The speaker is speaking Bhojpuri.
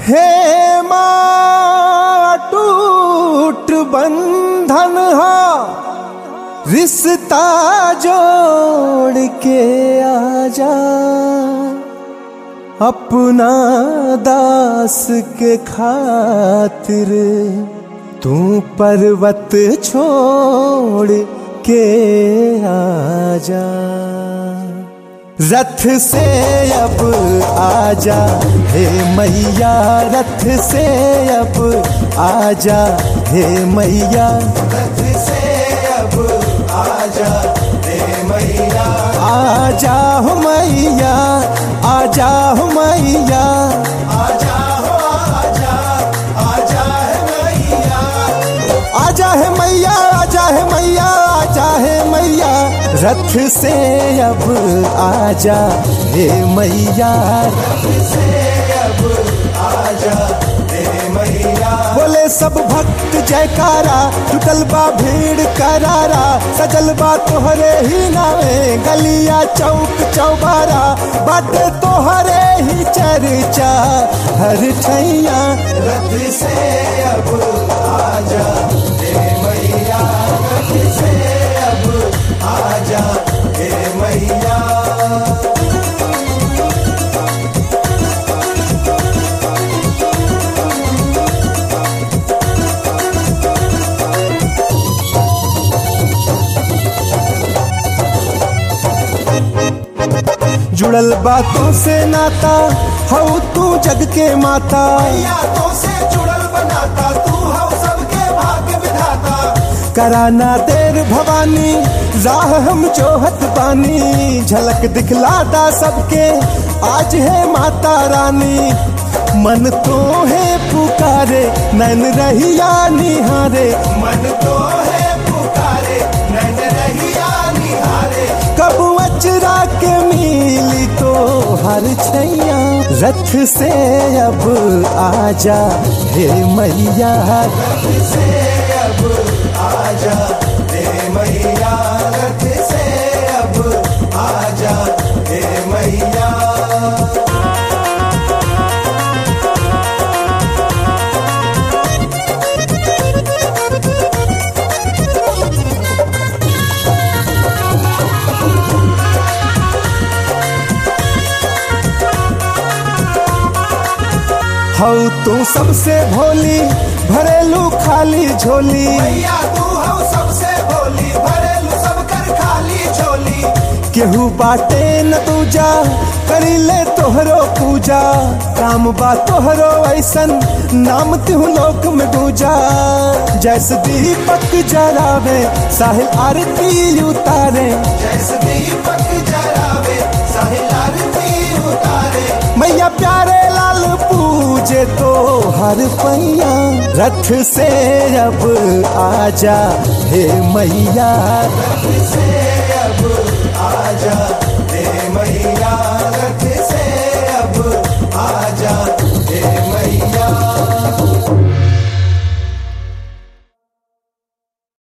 हे माँ टूट बंधन हा रिश्ता जोड़ के आजा अपना दास के खातिर तू पर्वत छोड़ के आजा रथ से अब आजा हे मैया रथ से अब आजा हे मैया रथ से अब आजा हे मैया आजा हो मैया आजा हो मैया आजा हो आजा आजा है मैया आजा है मैया आजा है मैया आजा है मैया रथ से अब आजा हे मैया रथ से अब आजा हे मैया बोले सब भक्त जयकारा टूटल बा भीड़ करारा सजल बा तोहरे ही नावे गलिया चौक चौबारा बाटे तोहरे ही चर्चा हर ठैया रथ से अब आजा हे मैया रथ से अब आजा हे मैया जुड़ल बातों से नाता हऊ तू जग के माता यादों से जुड़ल बनाता तू हम सबके भाग्य विधाता कराना देर भवानी राह हम जोहत बानी झलक दिखलाता सबके आज है माता रानी मन तो है पुकारे नैन रहिया निहारे मन तो है पुकारे नैन रहिया निहारे कब अचरा के मिली तो हर छैया रथ से अब आजा हे मैया रथ से अब आजा हे मैया रथ से अब आजा हे मैया हऊ तू सबसे भोली भरेलू खाली झोली मैया तू हम सबसे बोली भरेलू सब कर खाली झोली केहू बाटे न दूजा करी ले तोहरो पूजा काम बा तोहरो ऐसन नाम तिहु लोक में दूजा जैसे दीपक जरावे साहिल आरती उतारे जैसे दीपक जरावे साहिल आरती उतारे मैया प्यारे लाल पूजे तो हर पैया रथ से अब आजा हे मैया रथ से अब आजा